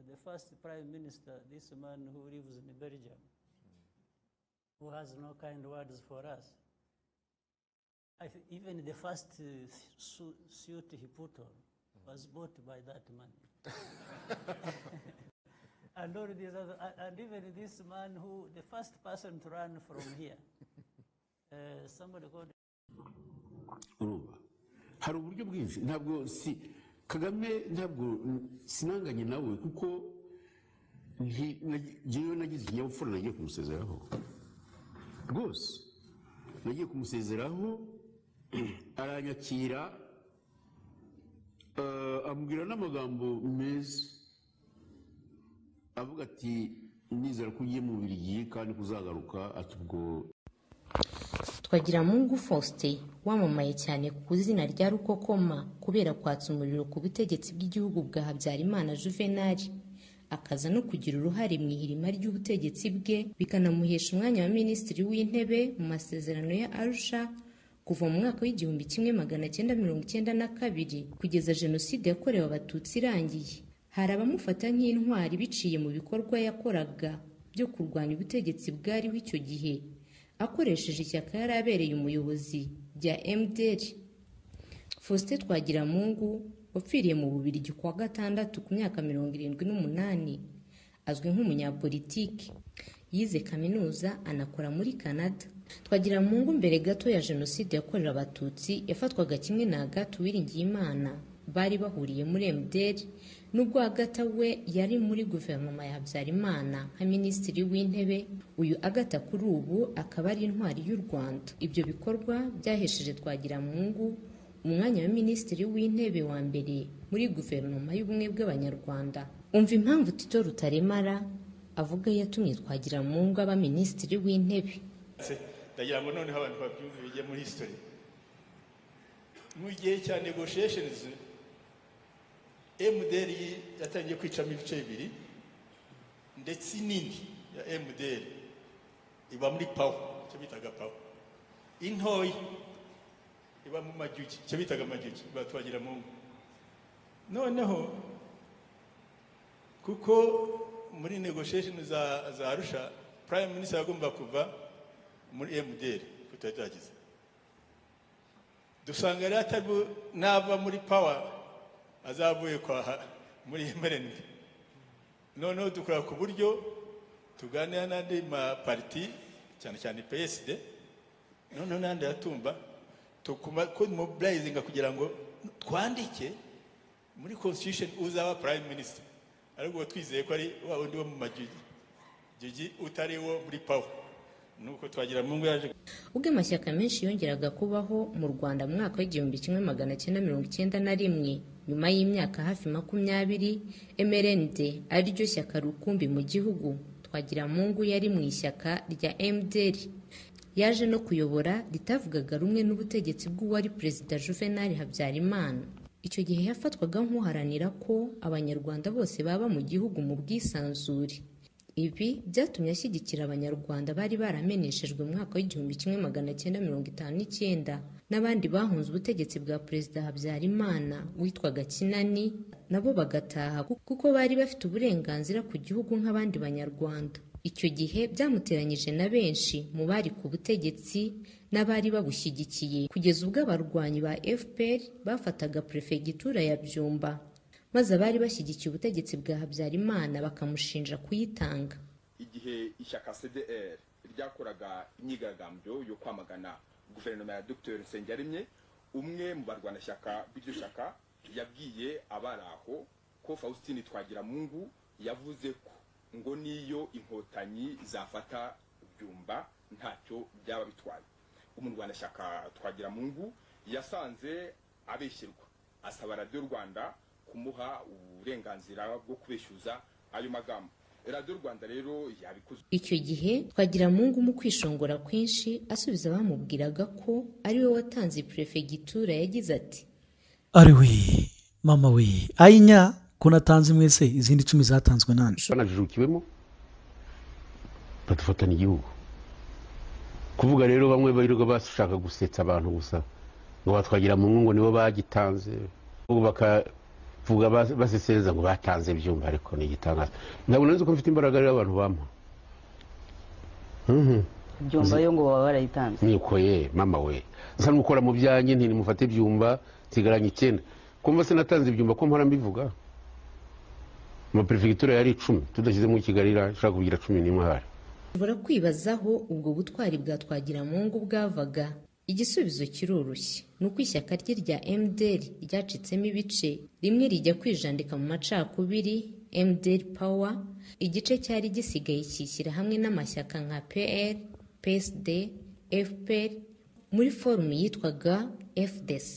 the first prime minister, this man who lives in Belgium, who has no kind words for us. I th- even the first uh, su- suit he put on was bought by that money. and all these other, and- and even this man who, the first person to run from here, uh, somebody called urumva hari uburyo bwinshi ntabwo si kagame ntabwo sinanganye nawe kuko nti- nagi- njyewe nagize ikinyabupfura nagiye kumusezeraho rwose nagiye kumusezeraho aranyakira eh, ambwira n'amagambo meza avuga ati nizera ko ugiye mu birigiye kandi kuzagaruka ati ubwo twagiramungu faustin wamamaye cyane ku izina rya rukokoma kubera kwatsa umuriro ku butegetsi bw'igihugu bwa habyarimana juvenali akaza no kugira uruhare mu ihirima ry'ubutegetsi bwe bikanamuhesha umwanya wa minisitiri w'intebe mu masezerano ya arusha kuva mu mwaka w'igihumbi kimwe magana cyenda mirongo icyenda na kabiri kugeza jenoside yakorewe abatutsi irangiye hari abamufata nk'intwari biciye mu bikorwa yakoraga byo kurwanya ubutegetsi bwariho icyo gihe akoresheje ishyaka yari abereye umuyobozi rya MDR Faustin Twagiramungu wapfiriye mu Bubiligi ku wa gatandatu ku myaka mirongo irindwi n'umunani azwi nk'umunyapolitiki yize kaminuza anakora muri Canada Twagiramungu mbere gato ya jenoside yakorewe abatutsi yafatwaga kimwe na Agathe Uwiringiyimana bari bahuriye muri MDR nubwo Agatha we yari muri guverinoma ya Habyarimana nka minisitiri w'intebe uyu Agatha kuri ubu akaba ari intwari y'u Rwanda ibyo bikorwa byahesheje Twagiramungu umwanya wa minisitiri w'intebe wa mbere muri guverinoma y'ubumwe bw'abanyarwanda umva impamvu tito rutaremara avuga yatumye Twagiramungu aba minisitiri w'intebe Se- ndagira ngo noneho abantu babyumve bijye muri history mu gihe cya negotiations MDR yi- yatangiye kwicamo ibice bibiri ndetse inini ya MDR iba muri pawa icyo bitaga pawa intoyi iba mu majugi icyo bitaga amajugi batwagira mu ngo noneho kuko muri negotiation za za arusha prime minister yagomba kuva muri MDR tutari twagize dusanga rero atari bu- nava muri power azavuye kwaha muri MRND noneho dukora ku buryo tuganira n'andi mapariti cyane cyane PSD noneho n'andi yatumba tukuma ko mobilizinga kugira ngo twandike muri constitution uzaba prime minister ariko twizeye ko ari wa wundi wo mu majugi jugi utari wo muri power nuko twagira mu ngo yaje ubwo amashyaka menshi yongeraga kubaho mu rwanda mu mwaka w'igihumbi kimwe magana cyenda mirongo icyenda na rimwe nyuma y'imyaka hafi makumyabiri mrnd ariryo shyaka rukumbi mu gihugu twagiramungu yari mu ishyaka rya mdr yaje no kuyobora ritavugaga rumwe n'ubutegetsi bw'uwari perezida juvenal habyarimana icyo gihe yafatwaga nk'uharanira ko abanyarwanda bose baba mu gihugu mu bwisanzure ibi byatumye ashyigikira abanyarwanda bari barameneshejwe mu mwaka w'igihumbi kimwe magana cyenda mirongo itanu n'icyenda n'abandi bahunze ubutegetsi bwa perezida habyarimana witwaga kinani nabo bagataha kuko bari bafite uburenganzira ku gihugu nk'abandi banyarwanda icyo gihe byamuteranyije na benshi mu bari ku butegetsi n'abari babushyigikiye kugeza ubwo abarwanyi ba fpr bafataga perefegitura ya byumba maze abari bashyigikiye ubutegetsi bwa habyarimana bakamushinja kuyitanga igihe ishyaka cdr ryakoraga imyigaragambyo yo kwamagana guverinoma ya dr nsengiyaremye umwe mu barwanashyaka b'iryo shyaka yabwiye abari aho ko faustin twagiramungu yavuze ko ngo niyo inkotanyi zafata byumba ntacyo byaba bitwaye umurwanashyaka twagiramungu yasanze abeshyirwa asaba radiyo rwanda kumuha uburenganzira bwo kubeshyuza ayo magambo radiyo rwanda rero yabikoze icyo gihe twagiramungu mu kwishongora kwinshi asubiza abamubwiraga ko ari we watanze perefegitura yagize ati ari we mama we ayinya ko natanze imwe se izindi icumi zatanzwe nande banajujukiwemo badufatana igihugu kuvuga rero bamwe birirwa bashaka gusetsa abantu gusa ngo batwagira mu ngo nibo bagitanze ubu baka vuga bas- basesereza ngo batanze ibyumba ariko ni igitangaza ntabwo nari nzi ko mfite imbaraga rero abantu bampa byumba yo ngo baba barayitanze niko ye mama we nsa n'ukora mu byanjye ntirimufate ibyumba nsigaranye icyenda kumva sinatanze ibyumba ko mpora mbivuga amaperefigitura yari icumi tudashyizemo kigali irashaka kugira cumi n'imwe hari ushobora kwibaza aho ubwo butwari bwa twagiramungu bwavaga igisubizo kiroroshye ni uko ishyaka rye rya mdr ryacitsemo ibice rimwe rijya kwijandika mu macakubiri mdr power igice cyari gisigaye kishyira hamwe n'amashyaka nka pr psd fpr muri forumu yitwaga fdc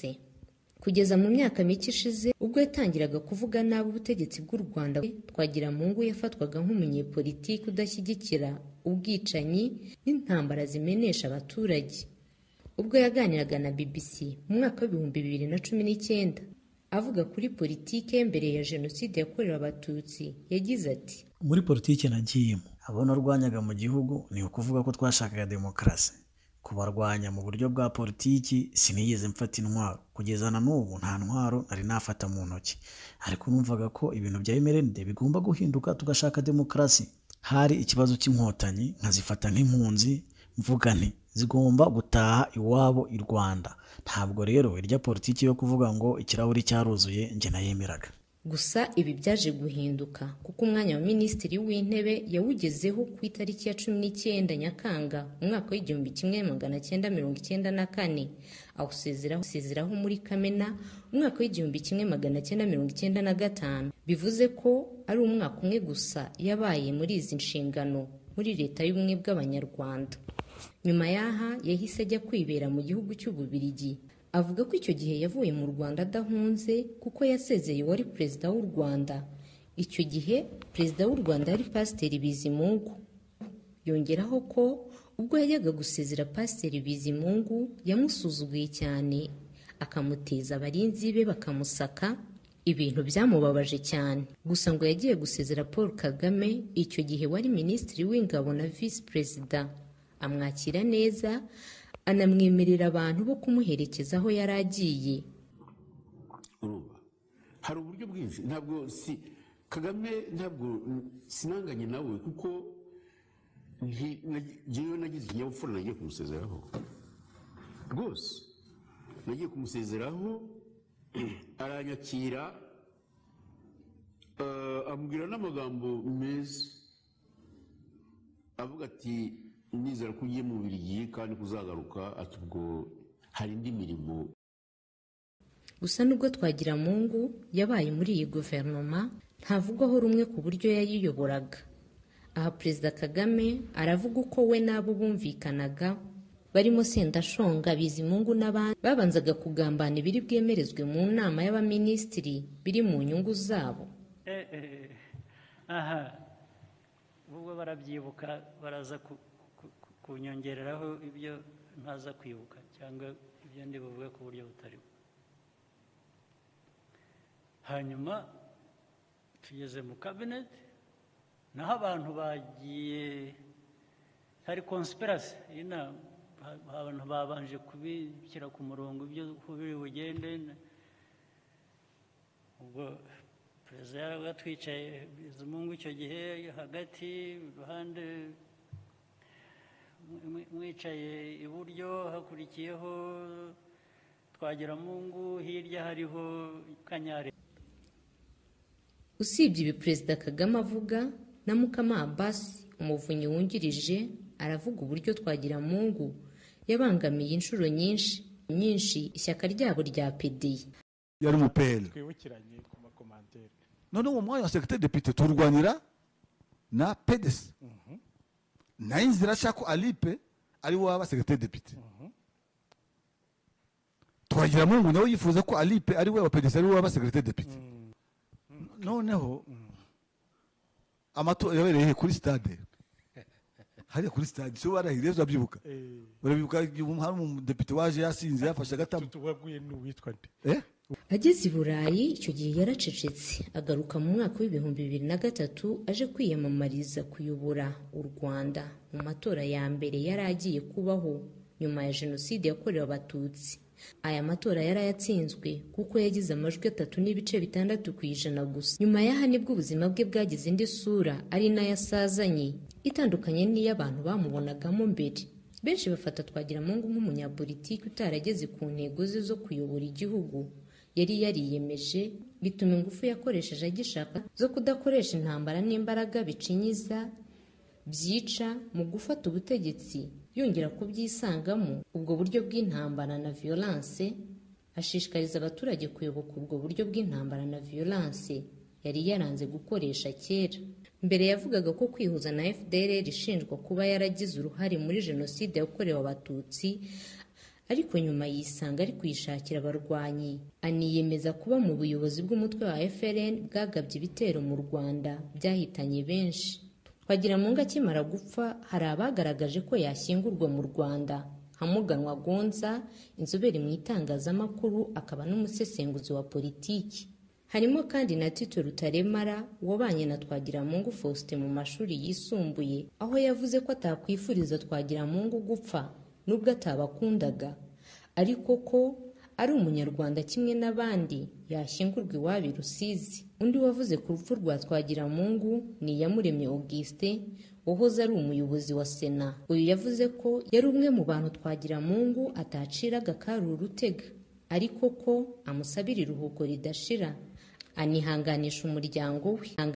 kugeza mu myaka mike ishize ubwo yatangiraga kuvuga nabi ubutegetsi bw'u rwanda twagiramungu yafatwaga nk'umunyepolitiki udashyigikira ubwicanyi n'intambara zimenesha abaturage ubwo yaganiraga na bbc mu mwaka w'ibihumbi bibiri na cumi n'icyenda avuga kuri politiki ye mbere ya jenoside yakorewe abatutsi yagize ati muri politiki nagiyemo abo narwanyaga mu gihugu ni ukuvuga ko twashakaga demokarasi kubarwanya mu buryo bwa politiki sinigeze mfata intwaro kugeza na n'ubu nta ntwaro nari nafata mu ntoki ariko numvaga ko ibintu bya emerende bigomba guhinduka tugashaka demokarasi hari ikibazo cy'inkotanyi nkazifata nk'impunzi mvuga nti zigomba gutaha iwabo i rwanda ntabwo rero irya politiki yo kuvuga ngo ikirahuri cyaruzuye njye nayemeraga gusa ibi byaje guhinduka kuko umwanya wa minisitiri w'intebe yawugezeho ku itariki ya cumi n'icyenda nyakanga umwaka w'igihumbi kimwe magana cyenda mirongo icyenda na kane awusezeraho awusezeraho muri kamena umwaka w'igihumbi kimwe magana cyenda mirongo icyenda na gatanu bivuze ko ari umwaka umwe gusa yabaye muri izi nshingano muri leta y'ubumwe bw'abanyarwanda nyuma y'aha yahise ajya kwibera mu gihugu cy'ububirigi avuga ko icyo gihe yavuye mu rwanda adahunze kuko yasezeye uwari perezida w'u rwanda icyo gihe perezida w'u rwanda yari pasiteri bizimungu yongeraho ko ubwo yajyaga gusezera pasiteri bizimungu yamusuzuguye cyane akamuteza abarinzi be bakamusaka ibintu byamubabaje cyane gusa ngo yagiye gusezera paul kagame icyo gihe wari minisitiri w'ingabo na visi perezida amwakira neza anamwemerera abantu bo kumuherekeza aho yari agiye urumva hari uburyo bwinshi ntabwo si kagame ntabwo mm, sinanganye nawe kuko nti- nagi- njyewe nagize ikinyabupfura nagiye kumusezeraho rwose nagiye kumusezeraho aranyakira eh, ambwira n'amagambo meza avuga ati nizera ko ugiye mu birigiye kandi kuzagaruka ati ubwo hari indi mirimo gusa nubwo twagiramungu yabaye muri iyi guverinoma ntavugwaho rumwe ku buryo yayiyoboraga aha perezida kagame aravuga uko we n'abo bumvikanaga barimo sendashonga bizimungu n'abandi babanzaga kugambana ibiri bwemerezwe mu nama y'abaminisitiri biri mu nyungu zabo Eh, eh, aha ubwo barabyibuka baraza ku- ku- ku- kunyongereraho ibyo ntaza kwibuka cyangwa ibyo ndi buvuge ku buryo butari bwo hanyuma tugeze mu kabineti naho abantu bagiye hari konsipirasi inama Ha- abantu babanje kubishyira ku murongo ibyo uko biri bugende ubwo perezida yaravuga twicaye bizimungu icyo gihe hagati iruhande mwi- mwicaye iburyo hakurikiyeho twagiramungu hirya hariho kanyare usibye ibi perezida kagame avuga na mukama abasi umuvunyi wungirije aravuga uburyo twagira mungu yabangamiye inshuro nyinshi nyinshi ishyaka ryabo rya pdi yari mu pl twibukiranye ku makomantere noneho uwo mwanya wa sekreteri depite tuwurwanira na pdc nayo inzira ashaka ko alipe ari we waba sekreteri depite twagira mungu nawe yifuza ko alipe ari we wa pdc ari we waba sekreteri depite noneho amatora yabereye kuri stade hariya kuri stade so barahiriye turabyibuka barabyibuka igihe hari umudepite waje yasinze yafashe agatama tuwaguye n'uwitwa nde Eh? ageze i burayi icyo gihe yaracecetse agaruka mu mwaka w'ibihumbi bibiri na gatatu aje kwiyamamariza kuyobora u rwanda mu matora ya mbere yari agiye kubaho nyuma ya jenoside yakorewe abatutsi aya matora yari ayatsinzwe kuko yagize amajwi atatu n'ibice bitandatu ku ijana gusa nyuma y'aha nibwo ubuzima bwe bwagize indi sura ari nayo asazanye itandukanye n'iy'abantu bamubonagamo mbere benshi bafata twagiramungu nk'umunyapolitiki utarageze ku ntego ze zo kuyobora igihugu yari yariyemeje bituma ingufu yakoresheje agishaka zo kudakoresha intambara n'imbaraga bicinyiza byica mu gufata ubutegetsi yongera kubyisangamo ubwo buryo bw'intambara na violence ashishikariza abaturage kuyoboka ubwo buryo bw'intambara na violence yari yaranze gukoresha kera mbere yavugaga ko kwihuza na fdr ishinjwa kuba yaragize uruhare muri jenoside yakorewe abatutsi ariko nyuma yisanga ari kuyishakira abarwanyi aniyemeza kuba mu buyobozi bw'umutwe wa frn bwagabye ibitero mu rwanda byahitanye benshi twagiramungu akimara gupfa hari abagaragaje ko yashyingurwa mu rwanda nka muganwa gonza inzobere mu itangazamakuru akaba n'umusesenguzi wa politiki harimo kandi na tito rutaremara wabanye na twagiramungu faustin mu mashuri yisumbuye aho yavuze ko atakwifuriza twagiramungu gupfa nubwo atabakundaga ariko ko ari umunyarwanda kimwe n'abandi yashyingurwa iwabo i rusizi undi wavuze ku rupfu rwa twagiramungu ni iyamuremye augustin wahoze ari umuyobozi wa sena uyu yavuze ko yari umwe mu bantu twagiramungu ataciraga kari urutega ariko ko amusabira iruhuko ridashira anihanganisha umuryango we